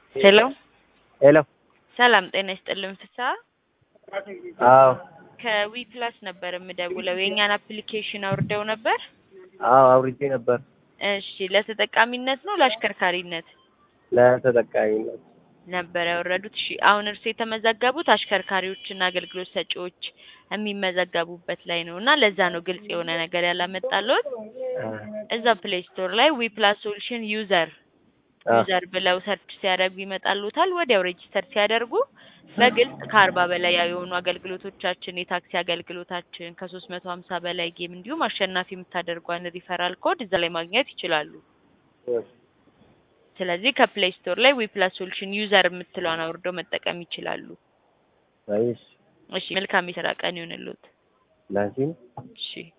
ሄሎ ሄሎ ሰላም ጤና ይስጥልን ፍስሀ አዎ ከዊ ፕላስ ነበር የምደውለው የእኛን አፕሊኬሽን አውርደው ነበር አዎ አውርጄ ነበር እሺ ለተጠቃሚነት ነው ለአሽከርካሪነት ለተጠቃሚነት ነበር ያወረዱት እሺ አሁን እርሱ የተመዘገቡት አሽከርካሪዎችና አገልግሎት ሰጪዎች የሚመዘገቡበት ላይ ነው እና ለዛ ነው ግልጽ የሆነ ነገር ያላመጣልዎት እዛ ፕሌይ ስቶር ላይ ዊ ፕላስ ሶሉሽን ዩዘር ዩዘር ብለው ሰርች ሲያደርጉ ይመጣሉታል። ወዲያው ሬጂስተር ሲያደርጉ በግልጽ ከአርባ በላይ የሆኑ አገልግሎቶቻችን የታክሲ አገልግሎታችን ከሶስት መቶ ሀምሳ በላይ ጌም እንዲሁም አሸናፊ የምታደርጓን ሪፈራል ኮድ እዛ ላይ ማግኘት ይችላሉ። ስለዚህ ከፕሌይ ስቶር ላይ ዊ ፕላስ ሶሉሽን ዩዘር የምትለውን አውርደው መጠቀም ይችላሉ። ወይስ እሺ መልካም የስራ ቀን ይሁንልዎት። ላንቺም እሺ